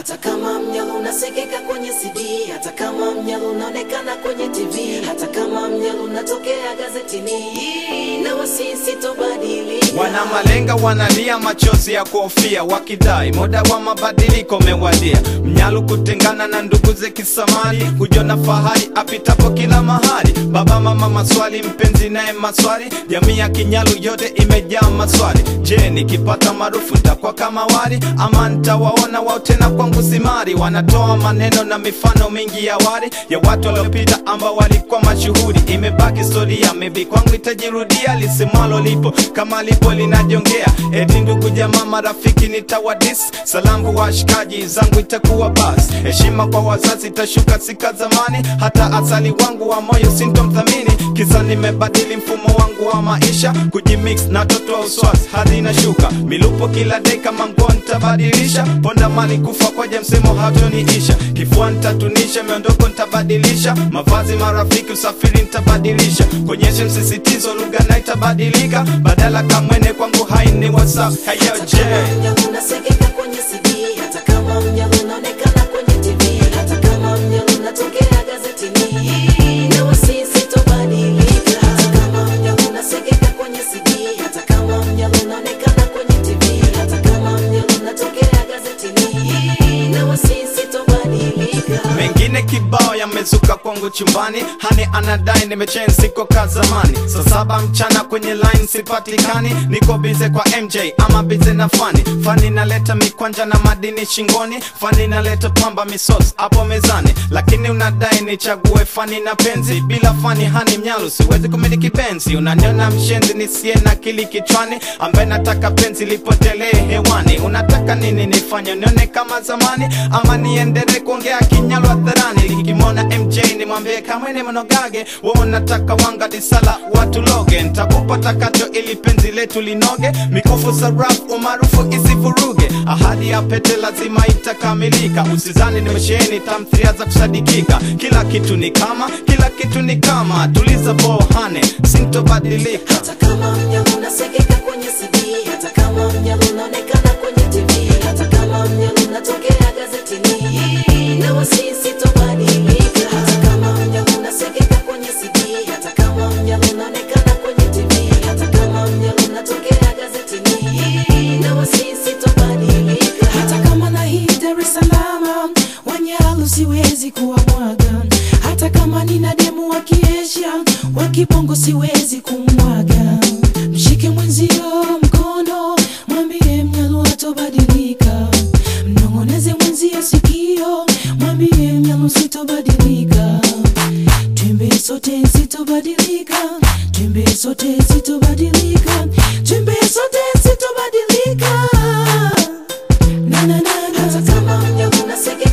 hata kama mnyalo unasikika kwenye CD, hata kama mnyalo unaonekana kwenye TV, hata kama mnyalo unatokea gazetini, na wasisi tobadilika. Wana malenga wanalia machozi ya kuhofia, wakidai muda wa mabadiliko umewadia. Mnyalu kutengana na ndugu ze kisamali, kujiona fahari apitapo kila mahali. Baba mama maswali, mpenzi naye maswali, jamii ya Kinyalu yote imejaa maswali. Je, nikipata maarufu nitakuwa kama wali ama nitawaona wao tena kwangu simari? Wanatoa maneno na mifano mingi ya wali ya watu waliopita ambao walikuwa mashuhuri. Imebaki historia, maybe kwangu itajirudia, lisimwalo lipo kama lipo linajongea. Eti ndugu jamaa marafiki nitawadis, salamu washikaji zangu itakuwa bas. Heshima kwa wazazi itashuka sika zamani, hata asali wangu wa moyo sintomthamini. Kisa nimebadili mfumo wangu wa maisha, kujimix na toto wa uswasi hadi inashuka. Milupo kila deka manguo nitabadilisha, ponda mali kufa kwaja msemo hatoniisha. Kifua nitatunisha, miondoko nitabadilisha, mavazi marafiki usafiri nitabadilisha. Konyeshe msisitizo lugha na itabadilika, badala kamwene kwangu haini whatsapp. Hey yo, Hata Jay. kama mnyalo unasikika kwenye CD, hata kama mnyalo unaonekana kwenye TV, hata kama mnyalo unatokea gazetini, na wasisi tobadilika. Hata kama mnyalo unasikika kwenye CD, hata kama mnyalo unaonekana kwenye TV, hata kama mnyalo unatokea gazetini, na wasisi tobadilika. mengine kibao yamezuka kwangu chumbani hani anadai nimechange siko ka zamani saa saba mchana kwenye line sipatikani niko bize kwa mj ama bize na fani fani naleta mikwanja na madini shingoni fani naleta pamba misos hapo mezani lakini unadai nichague fani na penzi bila fani hani mnyalu siwezi kumiliki benzi unaniona mshenzi nisiye na kili kichwani ambaye nataka penzi lipotelee hewani unataka nini nifanye nione kama zamani ama niendelee kuongea kinyalu hadharani likimwona mj nimwambie kamwene mnogage we unataka wanga disala watu loge ntakupa takacho ili penzi letu linoge mikufu saraf umaarufu isivuruge ahadi ya pete lazima itakamilika usizani nimesheheni tamthiria za kusadikika kila kitu ni kama kila kitu ni kama tuliza bohane sintobadilika Hata kama mnyalo unasikika kwenye CD, hata kama mnyalo unaonekana kwenye TV, hata kama mnyalo unatokea gazetini, na wasisi tobadilika. Hata kama mnyalo unasikika kwenye CD, hata kama mnyalo unaonekana kwenye TV, hata kama mnyalo unatokea gazetini, na wasisi tobadilika. hata kama na hii Dar es Salaam wanyalu siwezi kuwamwaga, hata kama nina demu wa kiesha wa kibongo siwezi kumwaga. Mshike mwenzio mkono, mwambie mnyalu hatobadilika, mnong'oneze mwenzio sikio, mwambie mnyalu sitobadilika. Twimbe sote sitobadilika, twimbe sote sitobadilika, twimbe sote sitobadilika. Na na na na. Hata kama mnyalo unasikika